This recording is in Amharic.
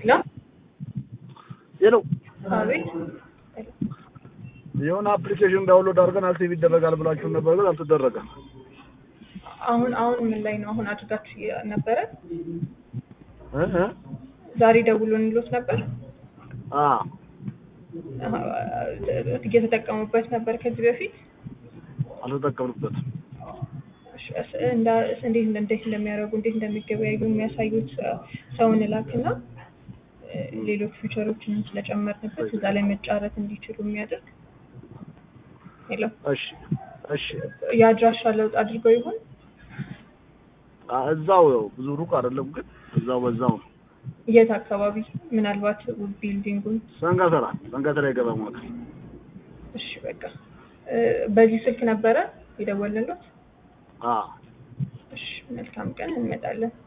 ላ ሄሎ አቤት የሆነ አፕሊኬሽን ዳውንሎድ አድርገን አክቲቭ ይደረጋል ብላችሁ ነበር፣ ግን አልተደረገም። አሁን አሁን ምን ላይ ነው? አሁን አድርጋችሁ ነበረ? እ እ ዛሬ ደውሎ እንሎት ነበር? አ አሀ፣ እየተጠቀሙበት ነበር ከዚህ በፊት? አልተጠቀምንበትም። እሺ፣ እስ- እንዳ- እንዴት እንዴት እንደሚያደርጉ እንዴት እንደሚገበያዩ የሚያሳዩት ሰውን ላክና እ፣ ሌሎች ፊቸሮችንም ስለጨመርንበት እዛ ላይ መጫረት እንዲችሉ የሚያደርግ ሄሎ፣ እሺ እሺ። የአድራሻ ለውጥ አድርገው ይሆን? አ እዛው ነው፣ ብዙ ሩቅ አይደለም፣ ግን እዛው በዛው ነው። የት አካባቢ? ምናልባት ቢልዲንጉን ሰንጋተራ ሰንጋተራ የገባ ማዕከል። እሺ በቃ እ፣ በዚህ ስልክ ነበረ የደወልንሎት? አ እሺ መልካም ቀን እንመጣለን።